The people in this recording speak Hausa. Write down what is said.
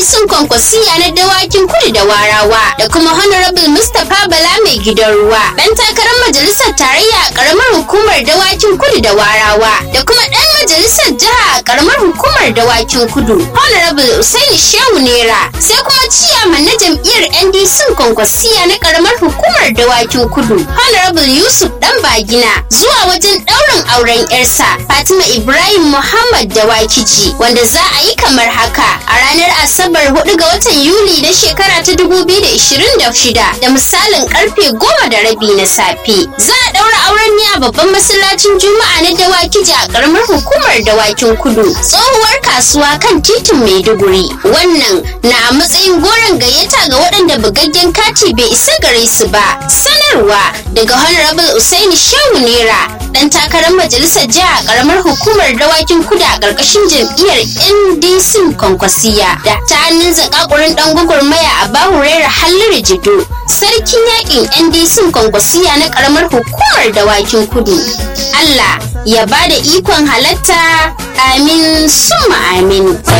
NDC kwankwasiya na dawakin kudu da warawa da kuma Honorable Mustapha Bala mai gidan ruwa dan takarar majalisar tarayya a karamar hukumar dawakin kudu da warawa da kuma dan majalisar jiha a karamar hukumar dawakin kudu Honorable Usaini Shehu Nera sai kuma ciyaman na jam'iyyar NDC kwankwasiya na karamar hukumar dawakin kudu Honorable Yusuf Dan Bagina zuwa wajen ɗaurin auren yarsa Fatima Ibrahim Muhammad Dawakiji wanda za a yi kamar haka a ranar Asabar 4 ga watan Yuli na shekara ta 2026 da misalin karfe goma da rabi na safe. Za a ɗaura auren ne a babban masallacin Juma'a na Dawakiji a ƙaramar hukumar Dawakin Kudu. Tsohuwar kasuwa kan titin Maiduguri. Wannan na a matsayin goron gayyata ga waɗanda bugaggen kati bai isa gare su ba. Sanarwa daga Honorable Usaini Shehu Nera dan takarar majalisar jiha a ƙaramar hukumar Dawakin Kudu a ƙarƙashin jam'iyyar NDC Kwankwasiya da ta hannun zakakurin ɗan gwagwarmaya a Bahurera Halliru Jido. Sarkin yakin NDC Kwankwasiya na ƙaramar hukumar Dawakin Kudu. Allah ya ba da ikon halatta amin summa amin.